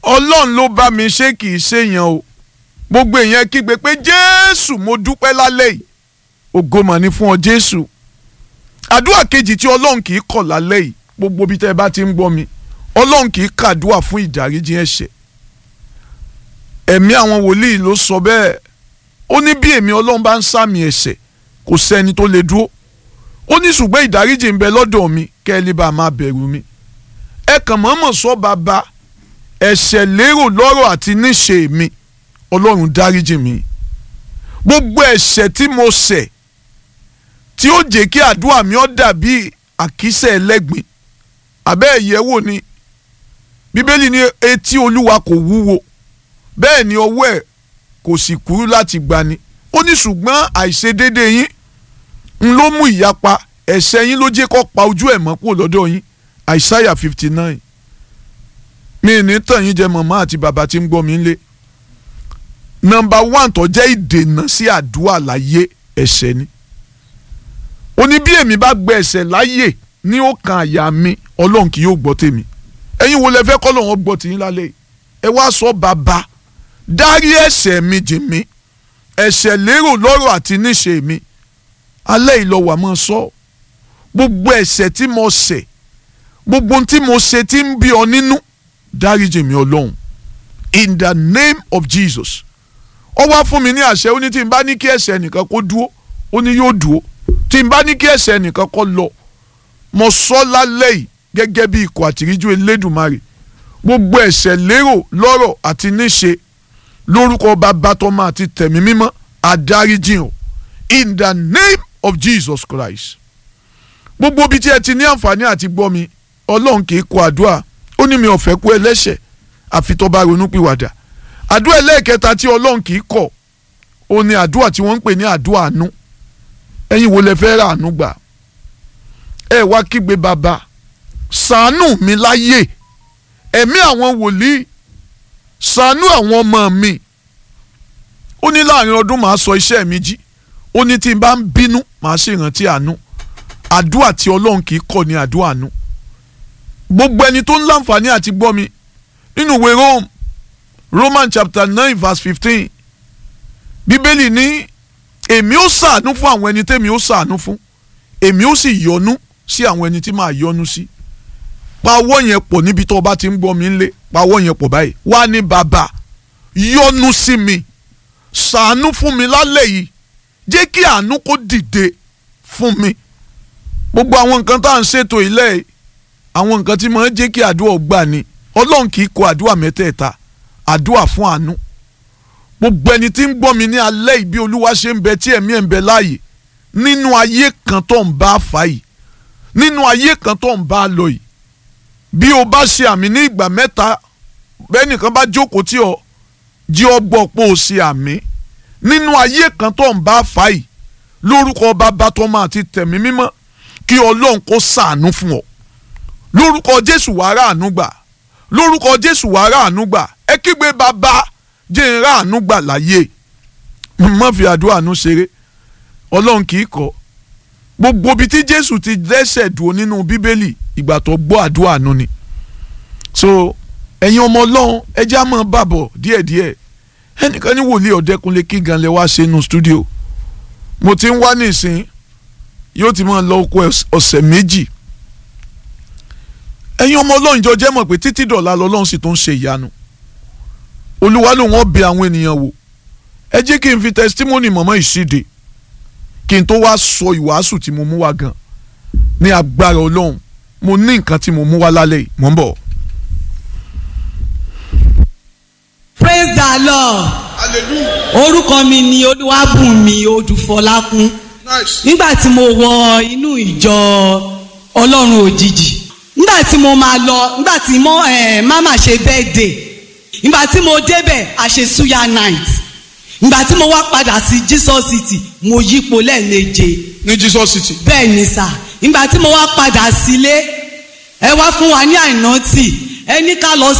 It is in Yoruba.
ọlọ́run ló bá mi ṣe kì í ṣèyàn o gbogbo èèyàn kígbe pé jésù mo dúpẹ́ lálẹ́ yìí ògo mà ní fún ọ jésù àdúrà kejì tí ọlọ́run kì í kọ̀ lálẹ́ yìí gbogbo bí tẹ́ ẹ bá ti ń gbọ́ mi ọlọ́run kì í kàdúrà fún ìdáríjì ẹ̀ṣẹ̀ ẹ̀mí àwọn wòlíì ló sọ bẹ́ẹ̀ ó ní bí èmi ọlọ́run bá ń sàmì ẹ̀ṣẹ̀ kò sẹ́ni tó lè dúró ó ní ṣùgbọ́n ìdáríjì ń bẹ lọ́dọ̀ mi kẹ́ ẹ lè bá a máa bẹ̀rù mi ẹ kàn mọ́mọ́ sọ bàbá ẹ̀ṣẹ̀ lérò lọ́rọ̀ àti níṣe mi ọlọ́run dáríjì mi gbogbo ẹ̀ṣẹ̀ tí mo ṣẹ̀ tí ó jẹ́ kí àdúrà mi ó dàbí àkísẹ̀ ẹlẹ́gbin àbẹ́ ẹ̀yẹ́wò ni bíbélì ní etí olúwa kò wúwo bẹ́ẹ̀ ni ọwọ́ ẹ̀ kò sì kúrú láti gbani ó ní ṣùgbọ́n àìṣedédé yín ń ló mú ìyapa ẹ̀ṣẹ̀ yín ló jẹ́ kó pa ojú ẹ̀ mọ́ kúrò lọ́dọ̀ yín àìsáyà fifty nine mi ní tàn yín jẹ màmá àti bàbá tí ń gbọ́ mi lé nọ́mbà one tó jẹ́ ìdènà sí àdúrà láyé ẹ̀ṣẹ̀ ni ó ní bí èmi bá gbẹ ẹ̀ṣẹ̀ láyè ní ọkàn àyà mi ọlọ́run kì yóò gbọ́ tèmi ẹ̀yin wo lẹ fẹ́ kọ́ lọ́wọ́ gbọ́ tìyín lálẹ́ yìí ẹ wá sọ bàbá dárí ẹ̀ṣẹ̀ mi jì mí ẹ̀ṣẹ̀ lérò lọ́rọ̀ àti níṣe mi alẹ́ ìlọ́wà máa sọ gbogbo ẹ̀ṣẹ̀ tí mo ṣẹ̀ gbogbo tí mo ṣe tí ń bí ọ nínú dáríjì mi ọlọ́run in the name of Jesus ó wá fún mi ní àṣẹ ó ní tí n bá ní kí ẹ̀ṣẹ̀ nìkan kó dúó ó ní yóò dúó tí n bá ní kí ẹ̀ṣẹ̀ nìkan kó lọ mo sọ lálẹ́ yìí gẹ́gẹ́ bí ikọ̀ àtìríjú elédùnmarè gbogbo ẹ̀ṣẹ̀ lérò lọ́rọ̀ àti níṣe lórúkọ bàbá tọmọ àti tẹ̀mí mímọ́ àdáríjì o in the name of Jesus Christ gbogbo ibi tí ẹ ti ní àǹfààní àti gbọ́ mi ọlọ́run kì í kọ àdúrà ó ní mi ò fẹ́ kú ẹlẹ́ṣẹ̀ àfi tó bá ronú pìwàdà àdúrà ẹlẹ́ẹ̀kẹta tí ọlọ́run kì í kọ̀ ó ní àdúrà tí wọ́n ń pè ní àdúrà àánú ẹ̀yin wo lẹ fẹ́ ra àánú gbà ẹ wá kígbe bàbá ṣàánú mi láyè ẹ̀mí àwọn wòlíì ṣàánú àwọn ọmọ mi ó ní láàrin ọdún màá sọ iṣẹ́ mi jí ó ní tí n bá ń bínú màá ṣèrántí àánú àdúrà tí ọlọ́run kì í kọ̀ ní àdúrà àánú gbogbo ẹni tó ń láǹfààní àti gbọ́ mi nínú ìwé Rome Roman chapter nine verse fifteen bíbélì ní èmi ó ṣàánú fún àwọn ẹni tẹ́mi ó ṣàánú fún èmi ó sì yọ́nú sí àwọn ẹni tí màá yọ́nú sí pa ọwọ́ yẹn pọ̀ níbi tó o bá ti ń gbọ́ mi ńlé pa ọwọ́ yẹn pọ̀ báyìí wá ní bàbá yọ́nú sí mi ṣàánú fún mi lálẹ́ yìí jẹ́ kí àánú kó dìde fún mi gbogbo àwọn nǹkan tá à ń ṣètò ilé yìí àwọn nǹkan tí mo ń jẹ́ kí àdúrà gbà ni ọlọ́run kì í kọ àdúrà mẹ́tẹ̀ẹ̀ta àdúrà fún àánú gbogbo ẹni tí ń gbọ́ mi ní alẹ́ yìí bí olúwa ṣe ń bẹ tí ẹ̀mí ẹ̀ ń bẹ láàyè nínú ayé kan tó ń bá fà yìí nínú ayé kan tó ń bá lọ yìí bí o bá ṣe àmì ní ìgbà mẹ́ta bẹ́ẹ̀ nìkan bá jókòó tí ọ jí ọ gbọ́ pé o ṣe àmì nínú ayé kan tó ń bá fà yìí lórúkọ bàbá tọmọ àti tẹ̀mí mímọ́ kí ọlọ́run kó ṣàánú fún ọ lórúkọ jésù wàá ràánú gbà lórúkọ jésù wàá ràánú gbà ẹ kígbe bàbá jẹ́ ń ràánú gbà láyé má fi àdúrà àánú ṣeré ọlọ́run kì í kọ́ gbogbo ibi tí jésù ti dẹ́sẹ̀ dúró nínú bíbélì ìgbà tó gbọ́ àdúrà àánú ni so ẹ̀yin ọmọ ọlọ́run ẹ jẹ́ á máa bàbọ̀ díẹ̀díẹ̀ ẹnìkan ní wòlíì ọ̀dẹ́kunlé kí gan lẹ wá ṣe inú stúdíò mo ti ń wá nísìn yóò ti máa lọ oko ọ̀sẹ̀ méjì ẹ̀yin ọmọ ọlọ́run jọ jẹ́ mọ̀ pé títí dọ̀la lọ́lọ́run sì tó ń ṣe ìyanu olúwa ló wọ́n bẹ àwọn ènìyàn wò ẹ jẹ́ kí n fi testimony mọ̀mọ́ ìṣíde kí n tó wá sọ ìwàásù tí mo mú wá gan ní agbára ọlọ́run mo ní nǹkan tí mo mú wá lálẹ́ yìí mò ń bọ̀. praise the lord orúkọ mi ni olúwàbùnmi odùfọlákún nígbà tí mo wọ inú ìjọ ọlọ́run òjijì nígbà tí mo máa lọ nígbà tí mo eh, mama ṣe birthday nígbà tí mo débẹ̀ a ṣe suya night nígbà tí mo wá padà sí jesus city mo yípo lẹ́ẹ̀méje ní jesus city. bẹ́ẹ̀ ni sà nígbà tí mo wá padà sílé ẹ wá fún wa ní àìnántì ẹ ní ká lọ